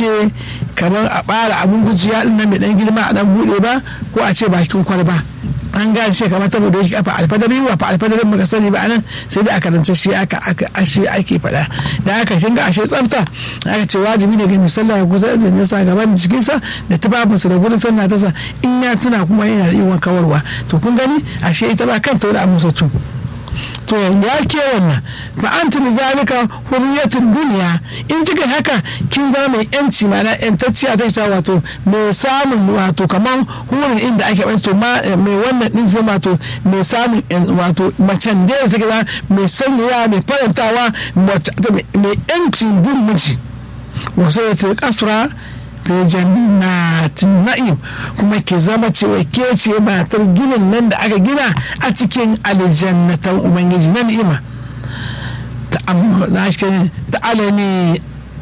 ce kamar a bara abun gujiya din nan mai dan girma a dan bude ba ko a ce bakin kwalba an gane shi kamar saboda yake kafa alfadari wa fa alfadarin muka sani ba anan sai da aka rance shi aka aka ashe ake faɗa da aka kinga ashe tsafta aka ce wajibi ne ga mai sallah ya kusa da nasa gaban jikinsa da tufafinsa da gurin sallah ta sa in ya tuna kuma yana da iwan kawarwa to kun gani ashe ita ba kanta wani abu tu to ya ke wannan fa anta bi zalika hurriyatul dunya in kika haka kin zama mai yanci mana yantacciya ta cewa wato mai samun wato kaman hurin inda ake banto ma mai wannan din zai wato mai samun wato macen da take zama mai sanyaya mai farantawa mai yancin bin miji wasu ya kasra fi jannatin na'im kuma ke zama cewa ke ce matar ginin nan da aka gina a cikin aljannatan ubangiji na ni'ima ta alami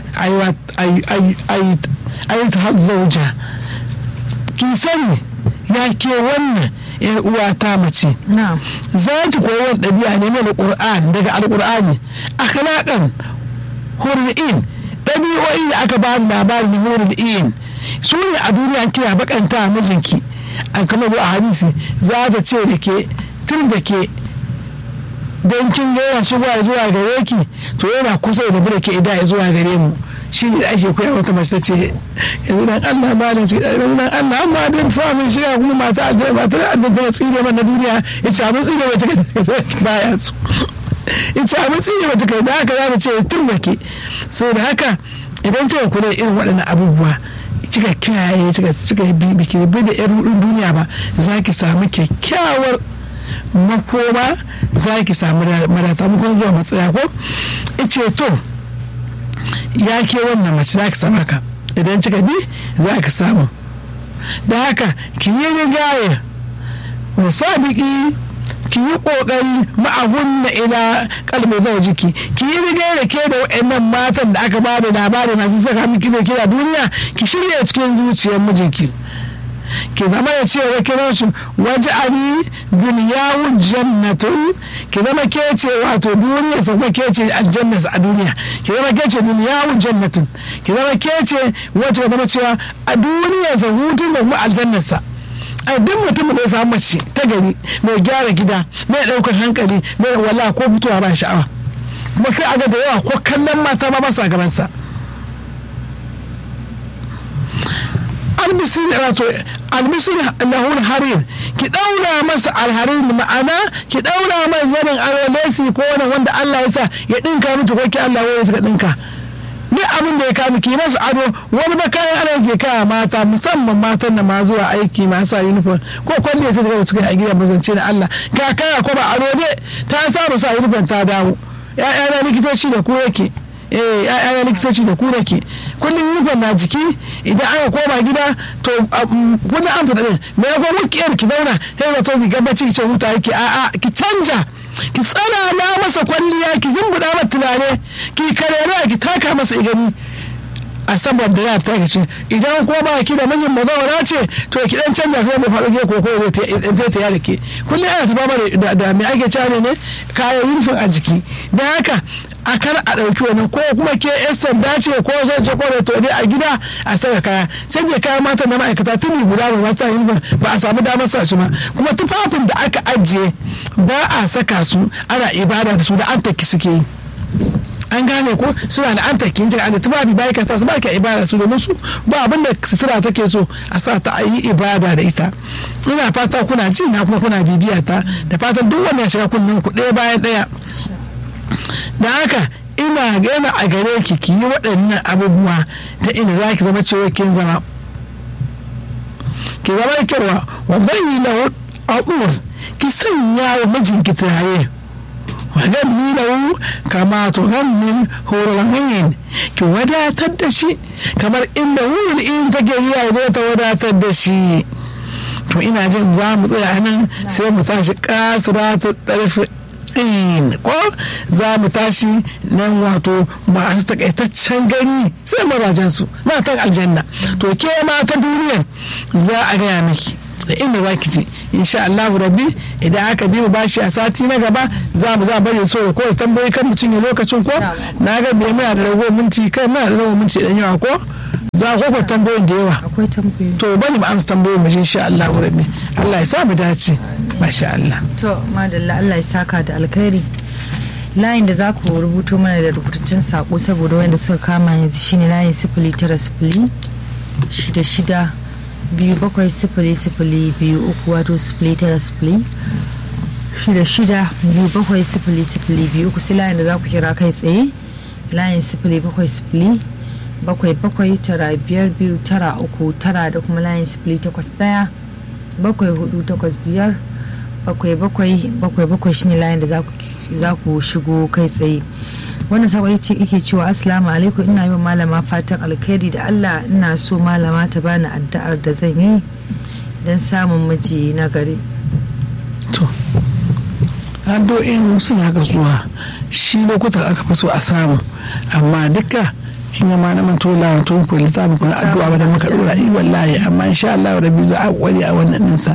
ayyuta hazzauja ki sani ya ke wannan yan uwa ta mace za ki koyi wani ɗabi'a ne mai ƙur'an daga alƙur'ani akhlaqan hurri'in ɗabi'o'i da aka ba labari na nurul iyin su ne a duniya kina bakanta mijinki an kama zuwa hadisi za ta ce da ke tun da ke don kin ga yana shigowa zuwa gare ki to yana kusa da bude ke idan zuwa gare mu shi ne da ake koya wata mace ce yanzu dan Allah ma da cikin yanzu dan Allah amma dan samun shiga kuma mata aljanna ba ta da ta tsire man na duniya ya ce abin tsire ba ta baya su in ce abin tsire ba ta kai da haka za ta ce tun da ke sai da haka idan kika kula irin waɗannan abubuwa kika kiyaye kika yi bibi ki bi da yan duniya ba za ki samu kyakkyawar makoma za ki samu marata mukon zuwa matsaya ko ice to ya ke wannan mace za ki samu haka idan kika bi za ki samu da haka ki yi rigaya wasabiki ki yi kokari ma'ahunna ila kalbi jiki ki yi riga da ke da wa'annan matan da aka ba da labari masu saka miki da kira duniya ki shirya cikin zuciyar mijinki ki zama da cewa kiran su waje abi duniyawu jannatun ki zama ke ce wato duniya sa kuma ke ce aljanna a duniya ki zama ke ce duniyawu jannatun ki zama ke ce wacce zama cewa a duniya sa hutun sa kuma aljannarsa a duk mutumin da ya samu mace ta gari mai gyara gida mai ɗaukar hankali mai wala ko fitowa ba sha'awa kuma sai aga da yawa ko kallon mata ba masa gabansa albisir wato albisir lahul harir ki daura masa alharir ma'ana ki daura masa zanin arolesi ko wani wanda Allah ya sa ya dinka miki ko ki Allah ya suka dinka duk abin da ya kama ki masu ado wani ba kayan ana ke kaya mata musamman matan da ma zuwa aiki ma sa uniform ko kwalliya sai daga cikin a gidan mazance na Allah ga kaya ko ba ado ne ta saba sa uniform ta dawo ya'ya likitoci da ku yake eh ya'ya likitoci da ku yake kullum uniform na jiki idan aka koma gida to wani an fita din me ya gwa wukiyar ki zauna sai da to ki gabaci ki ce huta yake a'a ki canja ki tsana na masa kwalliya ki zumbuda masa tunane ki karera ki taka masa igani a saboda ya ta ce idan ko ba ki da manyan mazawara ce to ki dan canja kai mu faɗo ke koko zai ta yada ke kullum ana ta ba da me ake cewa ne kayan rufin a jiki da haka a kar a ɗauki wani ko kuma ke yan sanda ce ko zo ce ko to dai a gida a saka kaya sai je kayan mata na ma'aikata tuni guda ba sa yin ba a samu damar sa su ba kuma tufafin da aka ajiye ba a saka su ana ibada da su da an taki suke yi an gane ko suna da an taki jira da tufafi bai ka sa su ba ka ibada su domin su ba abin da sutura take so a sa ta a yi ibada da ita ina fata kuna ji na kuma kuna bibiya ta da fatan duk wanda ya shiga kunnen ku ɗaya bayan ɗaya da haka ina gana a gare ki ki yi waɗannan abubuwa ta inda za ki zama cewa kin zama ki zama kyarwa wa zan yi lahu al'ur ki sanya wa mijinki turare wa zan yi lahu kama to zan min horon ki wadatar da shi kamar inda wurin in take yi ya zo ta wadatar da shi to ina jin za mu tsaya nan sai mu tashi kasiratu ɗarfi in ko za mu tashi nan wato masu takaitaccen gani sai mazajen su matan aljanna to ke mata duniya za a gaya miki da inda za ki je insha Allah rabbi idan aka bi mu bashi a sati na gaba za mu za bari so ko tambayi kan mu cinye lokacin ko na ga bai muna da rago minti kai muna da rago minti dan yawa ko za ku kwa tambayoyin da yawa akwai tambayoyi to bari mu amsa tambayoyin mu insha Allah rabbi Allah ya sa mu dace masha Allah to madalla Allah ya saka da alkhairi layin da za ku rubuto mana da rubutaccen sako saboda wanda suka kama yanzu shine layin sifili tara sifili shida shida biyu bakwai sifili sifili biyu uku wato sifili tara sifili shida shida biyu bakwai sifili sifili biyu uku sai layin da za ku kira kai tsaye layin sifili bakwai sifili bakwai bakwai tara biyar biyu tara uku tara da kuma layin sifili takwas daya bakwai hudu takwas biyar bakwai bakwai bakwai bakwai shine layin da za ku shigo kai tsaye wannan sabon ce ike cewa assalamu alaikum ina yi wa malama fatan alkhairi da allah ina so malama ta bani addu'ar da zan yi don samun miji na gari to addu'o'in suna kasuwa shi lokutan aka fi so a samu amma duka kin yi ma na manto lawan tun ku littafin ku na addu'a ba da muka dora yi wallahi amma insha Allah rabbi za a kware a wannan ninsa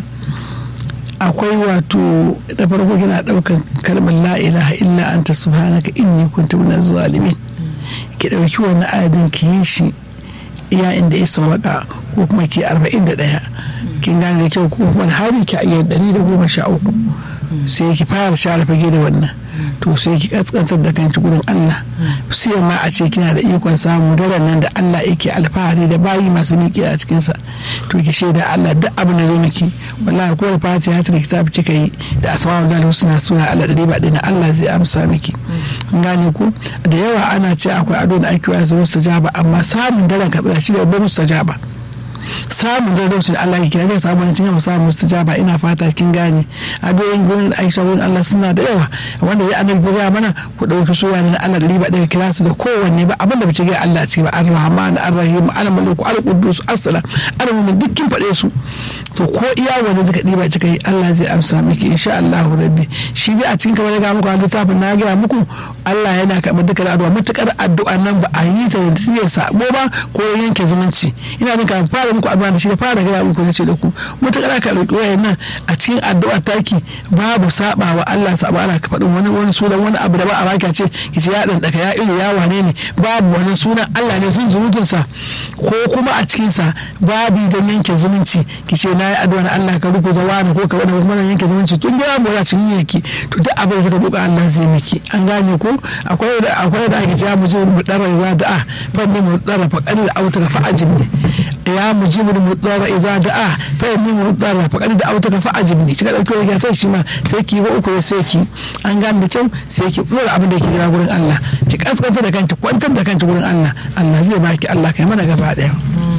akwai wato da farko kina daukan kalmar la ilaha illa anta subhanaka inni kuntu minaz zalimin ki dauki wannan ayadin ki yi shi iya inda ya sauka ko kuma ki 41 kin gane da kyau ko kuma hari ki ayyar 113 sai ki fara share fage da wannan to sai ki kaskantar da kanki gudun Allah sai ma a ce kina da ikon samu daren nan da Allah yake alfahari da bayi masu miƙe a cikinsa to ki shaida Allah duk abin da zo miki wallahi ko da fatiha ta kitabi kika yi da asma'ul lahi husna suna Allah da ba dina Allah zai amsa miki gane ko da yawa ana ce akwai ado da ake wasu mustajaba amma samun daren ka tsaya shi da babban mustajaba samun daren da Allah ya kira zai samu wani cikin samun mustajaba ina fata kin gane adoyin gurin Aisha gurin Allah suna da yawa wanda ya annabi ko ya mana ku dauki suya ne Allah da riba daga kira su da kowanne ba abin da bace ga Allah ce ba Ar-Rahman Ar-Rahim Al-Malik Al-Quddus As-Salam Al-Mu'min dukkin fade su to ko iya wanda zaka diba kika yi Allah zai amsa miki insha Allah rabbi shi dai a cikin kamar ga muku littafin na ga muku Allah yana karɓar duka addu'a mutukar addu'a nan ba a yi ta da sai sabo ba ko yanke zumunci ina jin kafin fara muku addu'a da shi da fara ga muku nace da ku mutukar ka roki wayannan a cikin addu'a taki babu saba wa Allah saba ana ka faɗin wani wani sunan wani abu da ba a baki ce kici ya dan daka ya ilu ya wane ne babu wani sunan Allah ne sun zumutunsa ko kuma a cikin sa babu da yanke zumunci kice na yi addu'a na Allah ka ruku zawani ko ka wani kuma yanke zumunci tun da mu cikin yake to duk abin da ka roƙa Allah zai miki an gane ko akwai da akwai da ake cewa mu je mu dara za da'a fanni mu dara fa qali da auta ka fa ajibni ya mujibu mu dara iza da'a fanni mu dara fa qali da auta ka fa ajibni kika dauki wani sai shi ma sai ki ba uku sai ki an gane da kyau sai ki dora abin da yake jira gurin Allah ki kaskanta da kanki kwantar da kanki gurin Allah Allah zai baki Allah kai mana gaba daya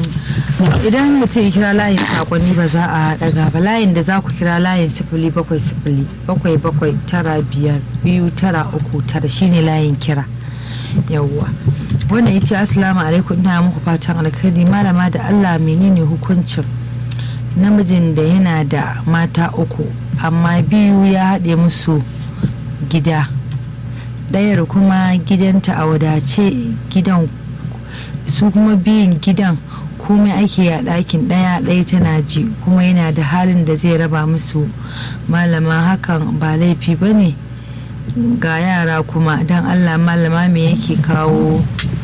idan mutum ya kira layin sakonni ba za a daga ba layin da za ku kira layin sifili bakwai sifili bakwai bakwai tara biyar biyu tara uku tara shine layin kira yawwa wannan ya ce asalamu alaikum ina muku fatan alkhairi malama da allah menene hukuncin namijin da yana da mata uku amma biyu ya haɗe musu gida ɗayar kuma gidanta a wadace gidan su kuma biyun gidan komai ake a ɗakin ɗaya ɗaya tana ji kuma yana da halin da zai raba musu malama hakan ba laifi ba ne ga yara kuma don allah malama me yake kawo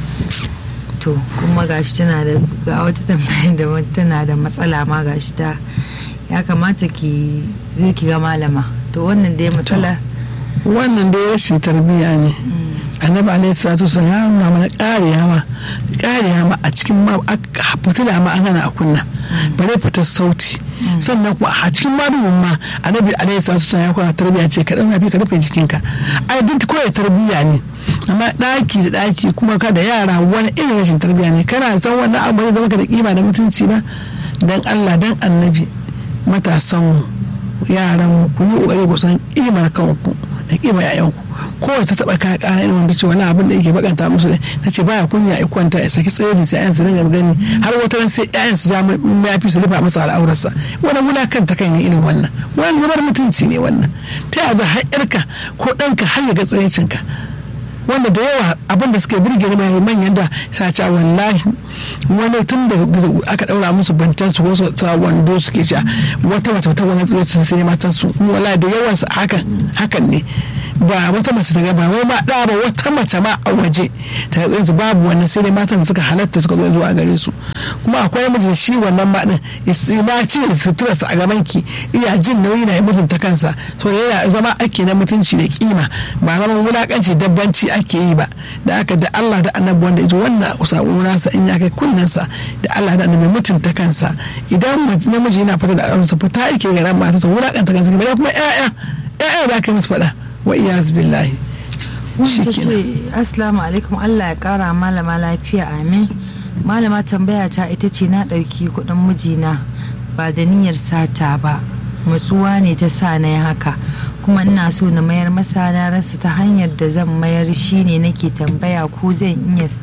to kuma gashi tana da ga wata tambaya da tana da matsala ma gashi ta ya kamata ki zo ki ga malama to wannan dai matsala wannan dai rashin tarbiyya ne annabi alaihi salatu wasallam ya nuna mana ƙariya ma ƙariya ma a cikin ma fitila ma an hana a kunna bare fitar sauti sannan kuma a cikin madumin ma annabi alaihi salatu wasallam ya kwana tarbiyya ce ka dauka ka rufe jikinka ai duk koyar tarbiyya ne amma ɗaki da ɗaki kuma ka da yara wani irin rashin tarbiyya ne kana san wannan abu zai zama ka da kima da mutunci ba dan Allah dan annabi matasan yaran ku yi kokari ku san kimar kanku da kima yayanku kowace ta taba kaya kana irin wanda ce wani abin da yake bakanta musu ne na ce baya kunya ya kwanta ya saki tsaye sai ayan su dinga gani har wata ran sai ayan su ja mayafi su rufa masa al'aurarsa wani wulakan ta kai ne irin wannan wani zubar mutunci ne wannan ta yaya za har yarka ko ɗanka har ya ga tsayincinka wanda da yawa abin da suke birge ni mai manyan da sace wallahi wani tun da aka daura musu bantan su wasu ta wando suke ci wata mace ta wani tsoro su sai matan su wallahi da yawan su hakan hakan ne ba wata mace ta ga ba wai ma da ba wata mace ma a waje ta ga su babu wannan sai dai matan da suka halatta suka zo zuwa gare su kuma akwai miji da shi wannan ma din ma ci da sutura a gaban ki iya jin nauyi na mutunta kansa to yana zama ake na mutunci da kima ba zaman wulakanci dabbanci ake yi ba da aka da Allah da annabi wanda yaji wannan sako nasa in ya kai kunnensa da Allah da annabi mutunta kansa idan namiji yana fita da aronsa fita yake ga ran matarsa wulakanta kansa kuma kuma ƴaƴa ƴaƴa da aka musu faɗa wa iyaz billahi wanda ce assalamu alaikum Allah ya kara malama lafiya amin malama tambaya ta ita ce na ɗauki kuɗin mijina ba da niyyar sata ba matsuwa ne ta sa na yi haka kuma ina so na mayar masa na rasa ta hanyar da zan mayar shi ne nake tambaya ko zan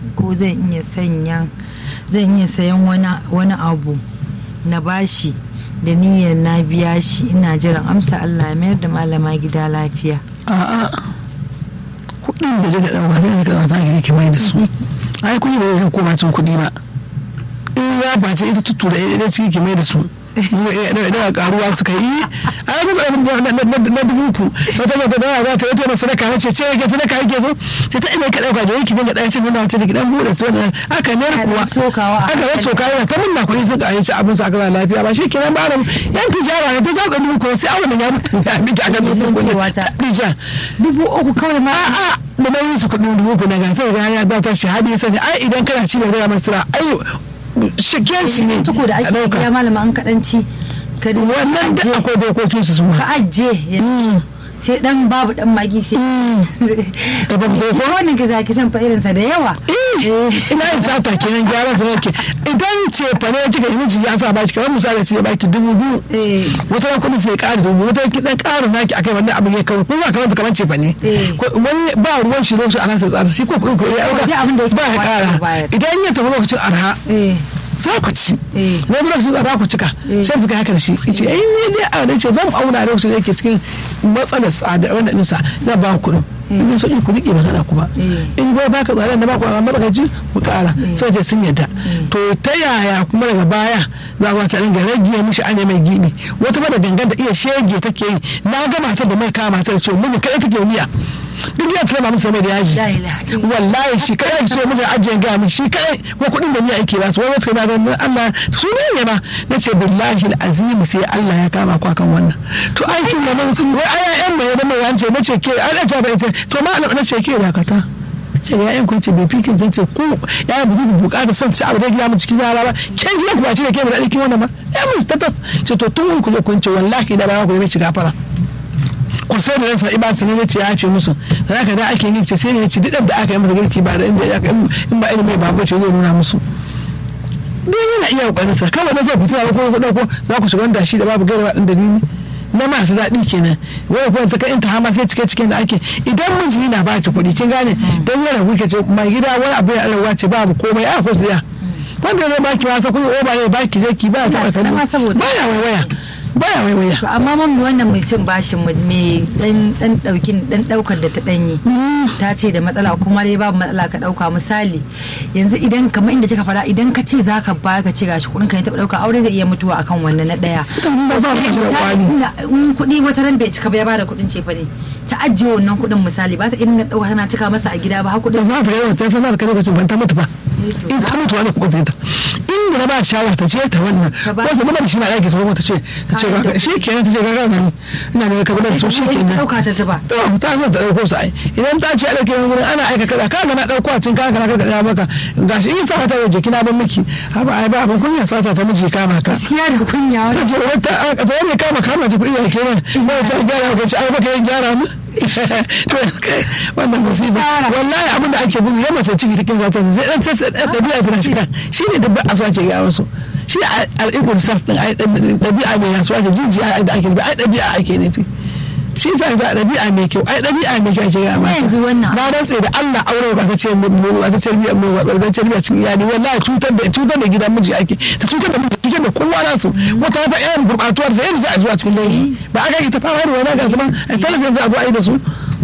iya sanya zan iya sayan wani abu na bashi da niyyar na biya shi ina jiran amsa Allah mayar da malama gida lafiya a'a kudin da daga ɗauka zai daga ɗauka ke mai da su ai kuɗi ba zai koma cin kuɗi ba in ya bace ita tuttura ɗaya ciki ke mai da su daga karuwa suka yi a yi na dubu ku wata zata da za ta yi taimaka sadaka na ce ce yake sadaka yake so ce ta ina ka dauka da yake dinga ɗaya cin nuna wace da gidan buɗe su wannan aka ne kuwa aka yi soka yana ta munna kuɗi suka yi ci abin su aka ba lafiya ba shi kenan ba yan tijara ne ta zatsa dubu kuwa sai awon ya mutu ya miki aka zo sun kuɗi ta dubu uku kawai ma a'a da nauyin su kuɗin dubu ku na gasa ga ya zata shahadi ya sani ai idan kana ci da gaya masu ai shigenci ne tuku da ake biya malama an kaɗanci ka wannan da akwai dokokin su suma ka ajiye sai dan babu dan magi sai ta ba mutu ko wannan ka zaki san fa irin sa da yawa ina yin sata kenan gyaran sa yake idan ce fa ne kika yi miji ya sa baki kamar misali sai ya baki dubu biyu wata ran kudin sai ya ƙara dubu wata ran kidan ƙara naki akai wannan abin ya kawo kuma kamar kamar ce fa ne wani ba ruwan shi lokacin ana sa tsara shi ko kudin ko ya ba ya ƙara idan ya tafi lokacin arha za ku ci wani lokacin tsada ku cika sai fuka haka da shi ce ai ne dai a da ce zan auna lokacin da yake cikin matsalar tsada wanda nisa zan ba ku kuɗin in so ku rike ba sana ku ba in bai baka tsada da ba ku amma matsakaici ku kara sai ce sun yadda to ta yaya kuma daga baya za ku ta dinga rage mishi ane mai gibi wata ba da gangan da iya shege take yi na ga matar da mai kama matar ce mun kai take miya duk ya tura musu mai da yaji wallahi shi kai so mutum ajiye ga mu shi kai ko kudin da ni ake ba su wai wata na dan Allah su ne ne ba nace billahi alazim sai Allah ya kama ku akan wannan to aikin da mun wai ayayen mai da mai wance nace ke an ta ba ce to ma nace ke dakata ce ya yan kunce bai fikin zan ce ko ya yi buzu bukata son ci abu da gida mu cikin yara ba ke gida ku ba ce da ke mu da ɗikin wannan ba ya mu status ce to tun ku zo kun ce wallahi da ba ku ne shiga fara kusa da ransa iba ne ya ce ya fi musu da haka da ake yi ce sai ne ya ci duk da aka yi masa girki ba da inda ya in ba ilimin babu ce zai nuna musu don yana iya kokarin sa kawai na zai fita ko ko ko za ku shiga wanda shi da babu gaira din dalili na masu daɗi kenan wai kuma ta kai ta hama sai cike cikin da ake idan miji yana ba ki kuɗi kin gane dan yana kuke ce mai gida wani abu ya alawa ce babu komai a ko tsaya wanda zai baki wasa kuma o ba ne baki je ki ba ta kallo baya waiwaya baya waiwaya to amma mammi wannan mai cin bashin mai dan dan daukin dan daukar da ta danyi ta ce da matsala kuma dai babu matsala ka dauka misali yanzu idan kamar inda kika fara idan ka ce zaka ba ka ce gashi kudin ka ya taba dauka aure zai iya mutuwa akan wannan na daya in kudi wata ran bai cika ba ya bada kudin ce fa ne ta ajiye wannan kudin misali ba ta irin dauka tana cika masa a gida ba har kudin za ta yi ta sanar ka lokacin ban ta mutu ba in ta mutu wani kuɗin ta in da ba shawara ta ce ta wannan wasu mana da shi na ɗaki sau ta ce ta ce shi kenan ta ce ga gani ina ne ka da su shi kenan ɗauka ta zuba ta zo ta ɗauko su ai idan ta ce a ɗauke wani wurin ana aika kaza kaga na ɗauko a cin kaga na kaga ɗaya maka gashi in sa ta da jiki na ban miki haba ai ba abin kunya sata ta miji kama ka gaskiya da kunya ta ce wata ta wani kama kama ta kuɗi da kenan ba ta gyara ka ce ai baka yin gyara mu wannan musiba wallahi abinda ake gudu ya mace ciki cikin zata zai dan tsatsa dabi'a tana shiga shine dabba aswa ke ga wasu shi al'ikul sas din ai dabi'a mai yasuwa ce jijiya da ake nufi ai dabi'a ake nufi shi sa za dabi'a mai kyau ai dabi'a mai kyau ake ga mata yanzu wannan na rantse da Allah aure ba ta ce ba ta ce biya mu ba ta ce biya cikin iyali wallahi cutar da cutar da gidan miji ake ta cutar da miji cutar da kowa nasu wata ba yan gurbatuwar sai yanzu a zuwa cikin laifi ba aka yi ta fara da wani ga zaman talabijin za a zo a yi da su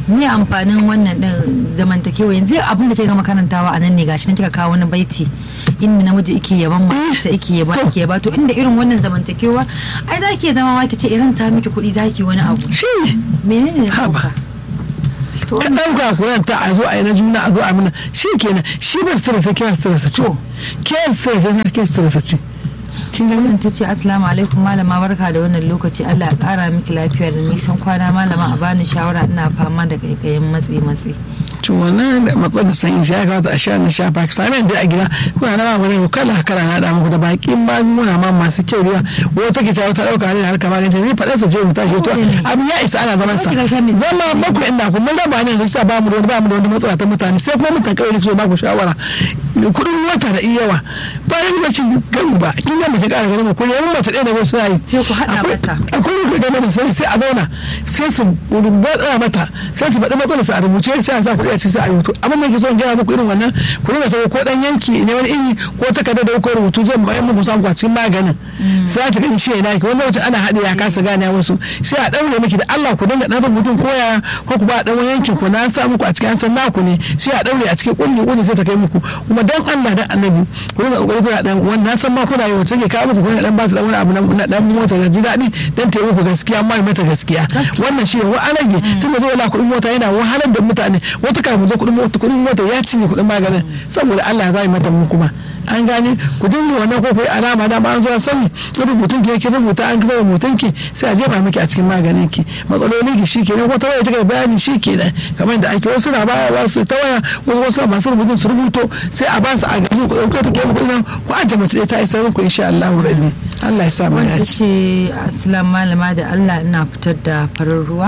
me amfanin wannan din zamantakewa yanzu abin da ta gama karantawa a nan ne gashi nan kika kawo wani baiti inda namiji yake yaban matarsa yake yaba yake yaba to inda irin wannan zamantakewa ai za ki zama ma ki ce irin ta miki kuɗi za ki wani abu shi menene ne Haba. to ka ɗauka kuran ta a zo a yi na juna a zo a mana shi kenan shi ba sutura sai kira sutura sa ce To. ke sutura ce na ke sutura sa ce kin gani wannan ta ce assalamu alaikum malama barka da wannan lokaci Allah ya kara miki lafiya da nisan kwana malama a bani shawara ina fama da kaikayin matsi matsi to wannan da matsalar san in sha kamata a sha na shafa ka sami da a gida kuna na magani ko kala kala na da muku da bakin magunguna ma masu kyau da wata take cewa ta dauka ne da harka magance ni faɗa sa je mu tashi to abin ya isa ana zaman sa Kika kai mai zama baku inda ku mun raba ne da sa ba mu da wani ba mu da wani matsala ta mutane sai kuma mutan kawai so ba ku shawara kudin wata da iyawa bayan ba kin gani ba kin ga mace ƙara ganin ku ne mun mace ɗaya da wasu yayi Sai ku haɗa Akwai- mata. akwai rubuta game da sai sai a zauna sai su rubuta mata sai su faɗi matsalar su a rubuce sai a sa kuɗi a ci sai a rubutu amma me ke so in gaya muku irin wannan ku dinga sabo ko dan yanki ne wani iri ko takarda da ko rubutu zan mai muku samu a cikin maganin sai ta gani shi ne ki wani lokacin ana haɗe ya kasa gane wasu sai a ɗaure miki da Allah ku dinga ɗan rubutun ko ya ko ku ba ɗan wani yankin ku na sa muku a cikin an san naku ne sai a ɗaure a cikin kulli kulli sai ta kai muku kuma dan Allah dan annabi ku dinga kokari kuna dan wannan na san ma kuna yi wacce ke kawo muku kuna dan ba su dan wani abu na dan mota da ji daɗi dan ta yi muku gaskiya amma mata gaskiya wannan shi ne wa an rage tun da zuwa kuɗin mota yana wahalar da mutane wata kafin zo kuɗin mota kuɗin mota ya cinye kuɗin maganin saboda Allah za yi mata mu kuma an gane ku dinga wannan ko kai alama dama an zo an sani rubutun ki yake rubuta an kira rubutun ki sai a jefa miki a cikin maganin ki matsalolin ki shikenan ko ta waya take bayani shikenan kamar da ake wasu na baya ba su ta waya wasu wasu masu rubutun su rubuto sai a ba su a gaji ku dauko take muku nan ku aje mace ɗaya ta isa muku insha Allah rabbi Allah ya sa mu wanda dace ce assalamu malama da Allah ina fitar da farin ruwa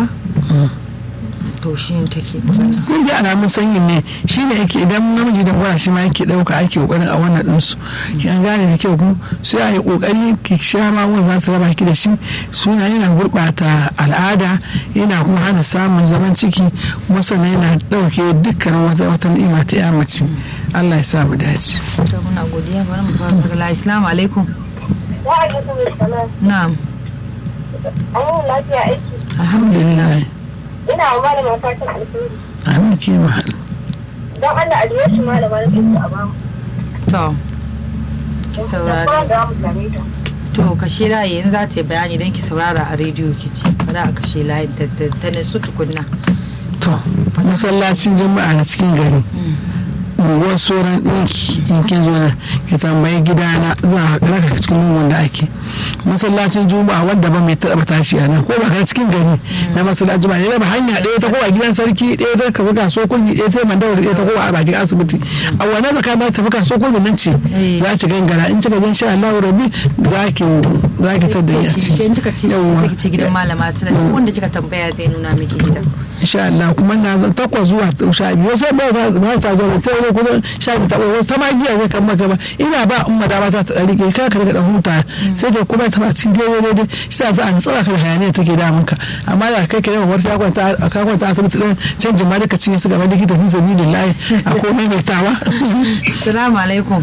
to shi ne take magana sun dai alamun sanyin ne shi ne yake idan namiji da gwara shi ma yake ɗauka ake kokarin a wannan ɗinsu ki an gane da kyau ku sai a yi kokari ki sha magun za su raba ki da shi suna yana gurɓata al'ada yana kuma hana samun zaman ciki kuma sannan yana ɗauke dukkan wata wata ni'ima ta ya mace Allah ya sa mu dace. to muna godiya bari mu fara daga assalamu alaikum Wa alaikum salam. na'am An yi lafiya aiki. Alhamdulillah. Ina wa malama fatan alheri. Amin ki ma. Don Allah a shi malama na kinta a bamu. to ki Da saurara kuma da mu same ta. to kashe layi in za ta yi bayani don ki saurara a rediyo ki ci bari a kashe layi ta ta- ta nasu tukunna To masallacin jama'a na cikin gari. unguwar sauran ɗinki in kin zo na ki tambayi gidana za a raka cikin lungun da ake masallacin juma'a wanda ba mai taɓa tashi a nan ko ba ka cikin gari na masallacin juma'a ne ba hanya ɗaya ta kowa gidan sarki ɗaya ta kafa kaso kulmi ɗaya ta mandawar ɗaya ta kowa a bakin asibiti a wannan tsakanin ta tafi kaso kulmi nan ce Eh. za ki gangara in kika gan sha Allah rabbi za ki za ki tada ni a ce shi shi in kika ce Yawwa. sai ki ce gidan malama sana duk wanda kika tambaya zai nuna miki gidan insha Allah kuma na zan takwas zuwa sha biyu sai ba ta ba ta zo sai wani kuma sha biyu ta wasu sama giya zai kan maka ba ina ba umma da ba ta ta rike ka ka rika da huta sai ta kuma ta ba cikin daidai daidai shi ta za a tsara ka da hayaniya take damun ka amma da kai ka yawan warta ya kwanta ka kwanta asibiti din canjin ma duka cinye su gaban likita fi sabilillahi a komai mai tawa Salamu alaikum.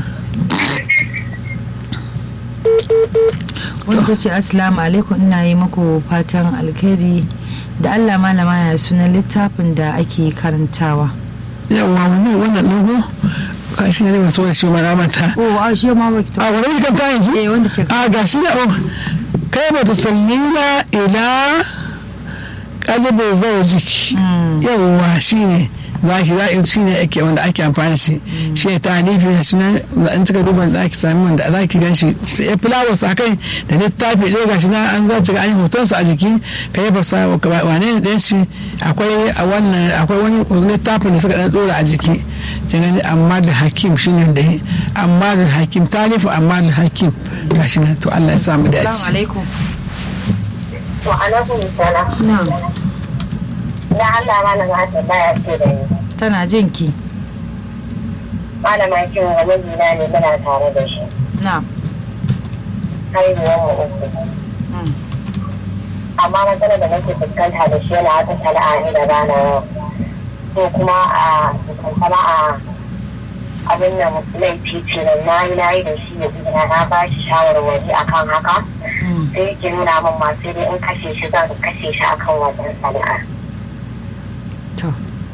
Wanda ta ce Assalamu alaikum ina yi muku fatan alkhairi da Allah malama ya sunan littafin da ake karantawa. yawa wani wannan dogo ka shi ne masu wani shi ma na manta Oh, a shi ma baki a wani kan ta yanzu Eh, wanda ce a ga shi da oh kai ba ta sallina ila kalibin zaujik yawwa shi ne zaki za shi ne ake wanda ake amfani shi shi ne talifi da shi nan da an cika duban da ake sami wanda za ki gan shi ya flowers a kai da littafi ɗaya ga shi nan an za ta ga an yi hotonsa a jiki ka yi fasa wane ne ɗan shi akwai a wannan akwai wani littafin da suka ɗan ɗora a jiki kin gani amma da hakim shi ne da yi amma da hakim talifi amma da hakim ga shi nan to Allah ya samu Assalamu dace. alaikum. Wa alaikum salam. Na'am. Da Allah malama ta baya ce da ni. Tana jin ki. Malama kin wa mijina ne muna tare da shi. Na'am. Haihuwar mu uku. Mm. Amma matsalar da nake fuskanta da shi yana wata sana'a ne da bana yau. To kuma a kuma a abin nan laifi ce nan na yi na yi da shi ya gida na ba shi shawarwari akan haka. Mm. sai yake nuna min ma sai dai in kashe shi zan kashe shi akan wannan sana'a To.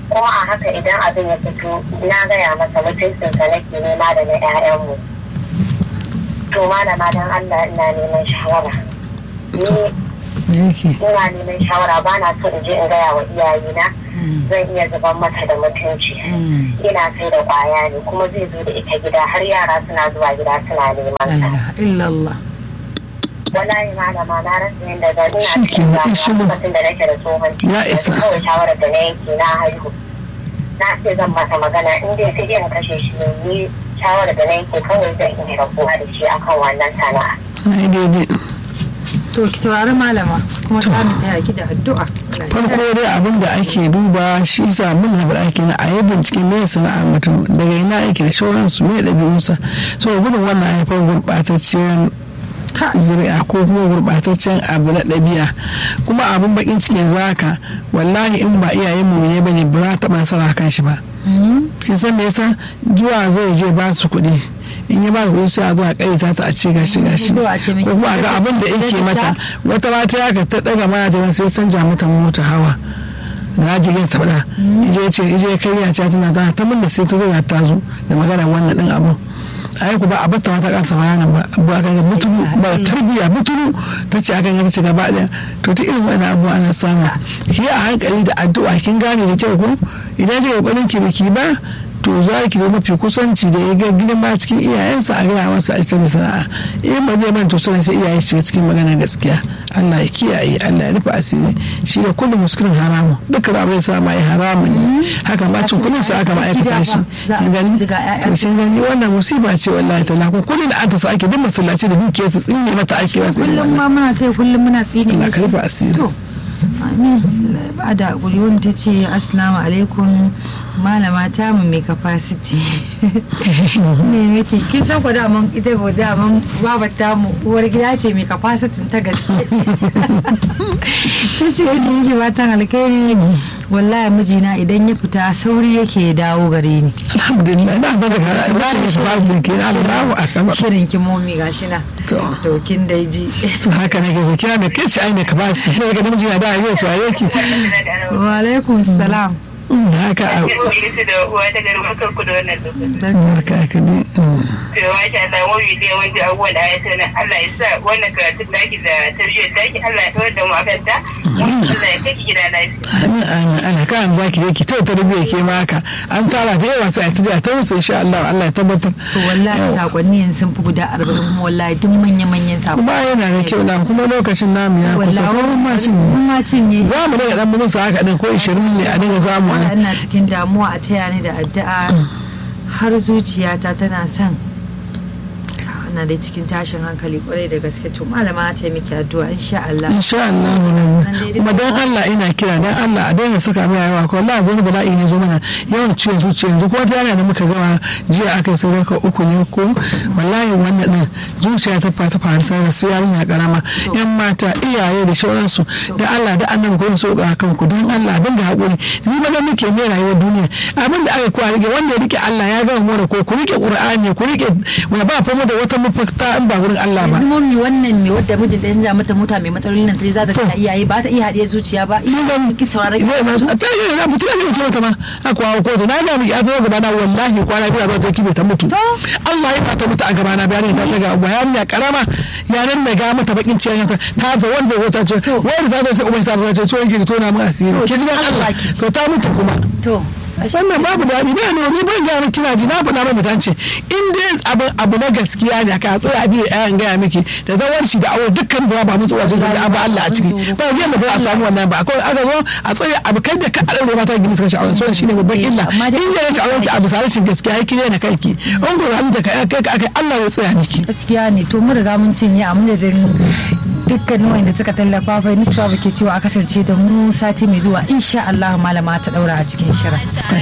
kuma a haka idan abin ya fito na gaya masa mutuncinsa nake nema da na 'ya'yanmu to malama don Allah ina neman shawara ni ina neman shawara ba na so in je in gaya wa iyayena zan iya zuban mata da mutunci ina sai da kwaya ne kuma zai zo da ita gida har yara suna zuwa gida suna neman illallah wallahi malama na rasa yadda ga ina cikin lokacin da nake da tsohon ciki kawai shawarar da na yanke na haihu na ce zan mata magana in dai sai dai kashe shi ne ni shawarar da na yanke kawai zan iya rabuwa da shi akan wannan sana'a daidai to ki saurari malama kuma ta mu taya ki da addu'a farko dai abin da ake duba shi sa mun na faɗa kenan a yi binciken me sana'ar mutum daga ina yake da shauransu me ɗabi'unsa so gudun wannan haifar gurɓatacciyar zuri'a ko kuma gurɓataccen abu na ɗabi'a kuma abin bakin cikin zaka wallahi in ba iyayen mu ne bane ba za ta taɓa nasara kan shi ba kin san me yasa zuwa zai je ba su kuɗi in ya ba ku sai a zo a kaita ta a ce gashi gashi ko kuma ga abin da yake mata wata mata ya ka ta daga mana ta sai canja mata mota hawa da jirgin sabada ije ce ije kai ya ce tana ta ta mun da sai ta zo ta zo da magana wannan din abun ai ku ba a batta mata karsa bayanan ba ba ga mutulu ba tarbiya mutulu ta ce akan ta ce gaba daya to ta irin wannan abu ana samu ki a hankali da addu'a kin gane da kyau ko idan kika kokarin ki biki ba to za ki zo mafi kusanci da ya ga girma cikin iyayensa a gaya masa a cikin sana'a in ba zai manta suna sai iyaye shiga cikin magana gaskiya Allah ya kiyaye Allah ya rufe asiri shi da kullum muskilin haramun dukkan abu ya sa ma ya haramun ne haka ba cin kullum sa aka ma'aikata shi kin gani to kin gani wannan musiba ce wallahi ta lafi kullum da an ta sa ake duk masallaci da dukiyar su tsinye mata ake wasu kullum ma muna taya kullum muna tsine Allah ka rufe asiri amin ba da guri wani ta ce assalamu alaikum malama ta mu mai capacity ne miki kin san ko daman ita ko daman baba ta mu uwar gida ce mai capacity ta gaske ta ce ni yake fatan alkhairi wallahi mijina idan ya fita sauri yake ya dawo gare ni alhamdulillah na zaka ka za ki capacity ke Allahu akbar shirin ki momi gashi na to kin dai ji to haka ne ke so kira me kace ai ne capacity sai ga namiji na da yau so yake wa alaikum salam haka a da uwa ta gari barkar ku da wannan lokacin. barka ka dai To masha Allah wani da yawanci abubuwan da ayata na Allah ya sa wannan karatun daki da tarbiyyar daki Allah ya kawar da mu akan ta. Allah ya kai ki gida lafiya. amin amin ana kan za ki je ki tauta tarbiyya ke ma haka an tara da yawa sai a tafiya ta musu insha Allah Allah ya tabbatar to wallahi sakonni yanzu sun fi guda arba'in kuma wallahi duk manya-manyan sakonni kuma yana da kyau na kuma lokacin namu ya kusa ko mun ma cin kun ma cinye za mu daga dan musu haka din ko 20 ne a dinga zamu Wala ina cikin damuwa a taya ni da addu'a har zuciyata tana son ana da cikin tashin hankali kwarai da gaske to malama ta miki addu'a insha Allah insha Allah ne kuma dan Allah ina kira dan Allah a daina saka mai yawa ko Allah zai bala'i ne zo mana yawan ciwon zuciya yanzu kuma ta yana da muka gama jiya aka yi sadaka uku ne ko wallahi wannan din zuciya ta fata fara sai da su yarinya karama yan mata iyaye da shauransu da Allah da annabi ko so ga kanku dan Allah dan ga hakuri ni ba da muke mai rayuwar duniya abin da aka kwa rike wanda ya rike Allah ya ga mu da ko ku rike Qur'ani ku rike wanda ba fa mu da wata mafakta in ba wurin Allah ba yanzu mummi wannan mai wadda mijin da ya mata mota mai matsalolin nan za ta ta iyaye ba ta iya haɗe zuciya ba iya ki saurare a ta yi na mutum ne ce mata ma a kwawo kotu na ga miki a zo gaba na wallahi kwana biyu zuwa ta kibe ta mutu Allah ya ta mutu a gaba na bayanin ta ga uba yarinya karama ya nan da ga mata bakin ciyan ta ta zo wanda ya ta ce wanda ta zo sai uban sa ta ce so yake tona mu asiri ke ji dan Allah to ta mutu kuma to wannan babu daɗi ba ne ni ban gaya miki na ji na faɗa mai mutance in dai abu abu na gaskiya ne ka tsaya biyu ɗayan gaya miki da zawar shi da awo dukkan da ba mutu wajen da abu Allah a ciki ba yadda ba a samu wannan ba akwai aka zo a tsaya abu kai da ka aure mata gini suka sha'awar so shine babban illa in ya rage auren ki abu sarashin gaskiya ya kire na kai ki in ko ran da kai kai kai Allah ya tsaya miki gaskiya ne to mun riga mun cinye a madadin dukkanin wanda suka tallafa fa ni ke cewa a kasance da mu sati mai zuwa insha Allah malama ta daura a cikin shirin